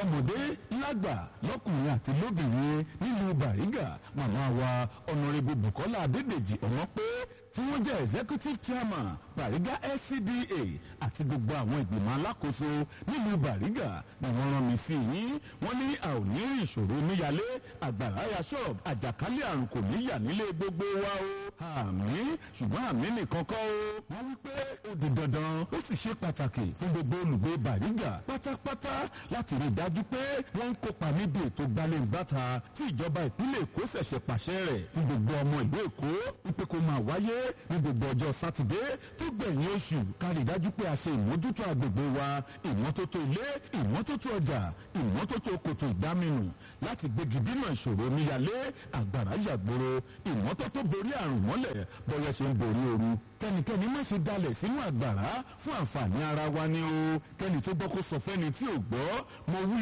lọ́mọdé lágbà lọ́kùnrin àti lóbìnrin nílùú bàrígà màmá wa ọ̀nàrẹ́bù bukola adédèjì ọmọ pé tí wọ́n jẹ́ executive chairman bàrígà scda àti gbogbo àwọn ìgbìmọ̀ alákòóso nílùú bàrígà ni wọ́n rán mi sí yín wọ́n ní a ò ní rí ìṣòro omíyalé àgbàrá ya ṣọ́ọ̀bù àjàkálẹ̀ àrùn kò ní yà nílé gbogbo wa o àmì ṣùgbọ́n àmì nìkan kọ́ o wọ́n wí pé ó di dandan ó sì ṣe pàtàkì fún gbogbo olùgbé bàrígà pátápátá láti rí i dájú pé wọ́n ń kópa níbi ètò gbalẹ̀ǹgbàta tí ìjọba ìpínlẹ̀ èkó ṣẹ̀ṣẹ̀ pàṣẹ rẹ̀ fún gbogbo ọmọ ìlú èkó wípé kó máa wáyé ní gbogbo ọjọ́ sátidé tó gbẹ̀yìn oṣù ká rí i dájú pé a ṣe ìmójútó agbègbè wa ìmọ́tótó ilé ìmọ́tótó ọjà ìmọ́tótó kòtò ìdáminù láti gbégi dínà ìṣòro omíyalé àgbàrá yàgbóró ìmọ́tótó borí àrùn mọ́lẹ̀ bọ́yá ṣe ń borí ooru kẹ́nikẹ́ni má ṣe dalẹ̀ sínú àgbàrá fún àǹfààní ara wa ni o kẹ́ni tó gbọ́ kó sọ fẹ́ni tí ò gbọ́ mo wí